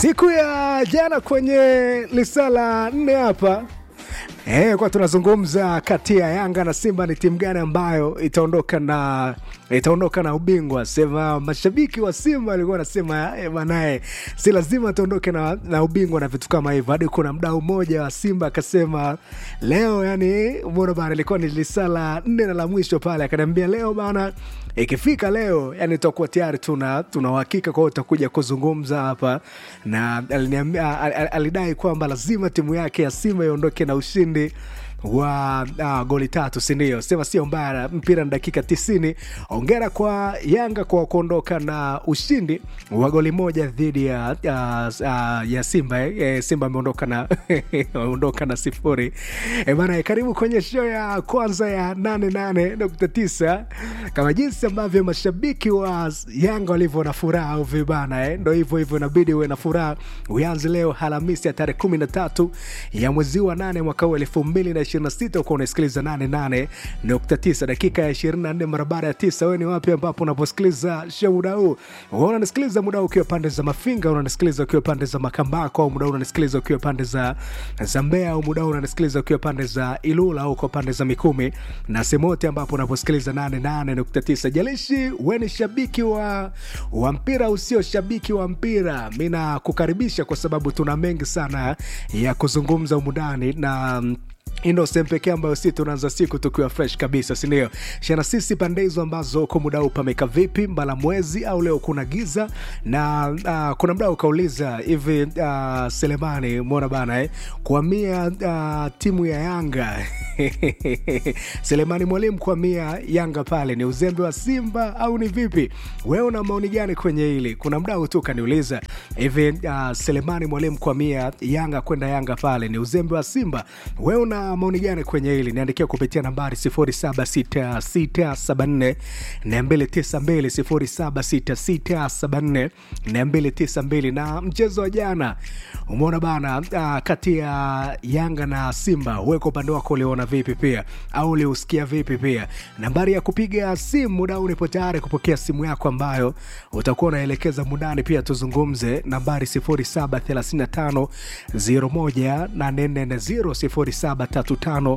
siku ya jana kwenye lisala nne hapa Eh, kwa tunazungumza kati ya Yanga na Simba ni timu gani ambayo itaondoka na itaondoka na ubingwa. Sema mashabiki wa Simba walikuwa wanasema eh, banae si lazima tuondoke na, na ubingwa na vitu kama hivyo. Hadi kuna mdau mmoja wa Simba akasema leo, yani umeona bana, ilikuwa ni lisala nne na la mwisho pale, akaniambia leo bana, ikifika leo yani tutakuwa tayari tuna tuna uhakika kwa hiyo utakuja kuzungumza hapa, na aliniambia al- al- alidai kwamba lazima timu yake ya Simba iondoke na ushindi wa uh, goli tatu sindio sema sio mbaya mpira ni dakika tisini ongera kwa yanga kwa kuondoka na ushindi wa goli moja dhidi ya, uh, uh, ya simba eh. Eh, simba ameondoka na ameondoka na sifuri eh, bana karibu kwenye show ya kwanza ya 88.9 kama jinsi ambavyo mashabiki wa yanga walivyo na furaha au vibana eh. ndo hivyo hivyo inabidi uwe na furaha uanze leo alhamisi ya tarehe kumi na tatu ya mwezi wa nane mwaka huu elfu mbili na ishirini na sita uko unasikiliza 88.9 dakika ya 24 mara baada ya tisa wewe ni wapi ambapo unaposikiliza show muda huu Wewe unanisikiliza muda huu ukiwa pande za mafinga unanisikiliza ukiwa pande za makambako au muda huu unanisikiliza ukiwa pande za za mbea au muda huu unanisikiliza ukiwa pande za ilula au kwa pande za mikumi na sehemu yote ambapo unaposikiliza 88.9 jalishi we ni shabiki wa, wa mpira usio shabiki wa mpira mi nakukaribisha kwa sababu tuna mengi sana ya kuzungumza umundani na mm, hii ndo sehemu pekee ambayo si tunaanza siku tukiwa fresh kabisa sindio shana sisi pande hizo ambazo kwa muda huu pameka vipi mbala mwezi au leo kuna giza na uh, kuna mdao ukauliza hivi uh, selemani mwona bana eh, kuamia uh, timu ya yanga selemani mwalimu kuamia yanga pale ni uzembe wa simba au ni vipi wewe una maoni gani kwenye hili kuna mdao tu kaniuliza hivi uh, selemani mwalimu kuamia yanga kwenda yanga pale ni uzembe wa simba wewe una maoni gani kwenye hili niandikia kupitia nambari 076674 292 076674 na mchezo wa jana umeona bana uh, kati ya yanga na simba weko upande wako uliona vipi pia au uliusikia vipi pia nambari ya kupiga simu muda huu nipo tayari kupokea simu yako ambayo utakuwa unaelekeza mundani pia tuzungumze nambari 0735 01840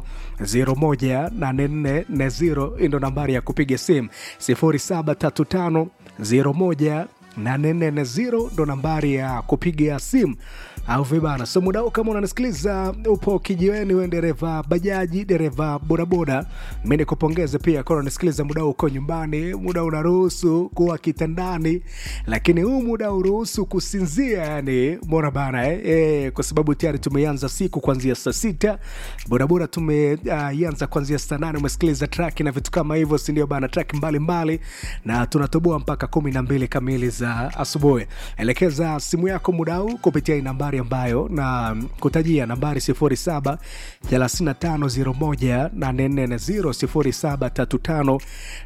0735 ndo nambari ya kupiga simu 0735 01 840 ndo nambari ya kupiga simu au vibana so muda huu kama unanisikiliza upo kijiweni we dereva bajaji dereva bodaboda mi nikupongeze pia kama unanisikiliza muda huu uko nyumbani muda unaruhusu kuwa kitandani lakini huu muda uruhusu kusinzia yani mona bana eh? Eh, kwa sababu tayari tumeanza siku kuanzia saa sita bodaboda tumeianza uh, kuanzia saa nane umesikiliza traki na vitu kama hivyo sindio bana traki mbalimbali na tunatoboa mpaka kumi na mbili kamili za asubuhi elekeza simu yako muda huu kupitia hii nambari ambayo na kutajia nambari 07 3501 07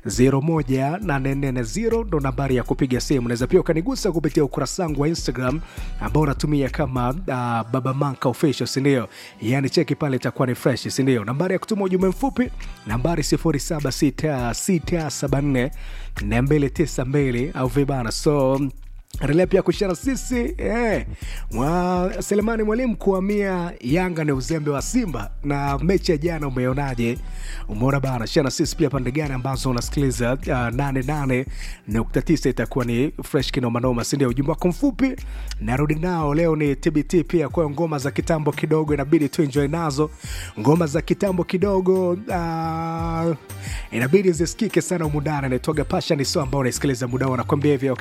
3501 ndo nambari ya kupiga simu unaweza pia ukanigusa kupitia ukurasa wangu wa instagram ambao unatumia kama uh, baba manka official sindio yani cheki pale itakuwa ni fresh sindio nambari ya kutuma ujumbe mfupi nambari 076674 292 au vibana so endelea pia kushara sisi eh, mwa selemani mwalimu kuhamia yanga ni uzembe wa simba na mechi ya jana umeonaje umeona bana shana sisi pia pande gani ambazo unasikiliza uh, 88.9 itakuwa ni fresh kinomanoma sindio ujumbe wako mfupi narudi nao leo ni tbt pia kwayo ngoma za kitambo kidogo inabidi tu enjoy nazo ngoma za kitambo kidogo uh, inabidi zisikike sana umundani naitwaga pasha ni so ambao unaisikiliza muda huu anakwambia hivyo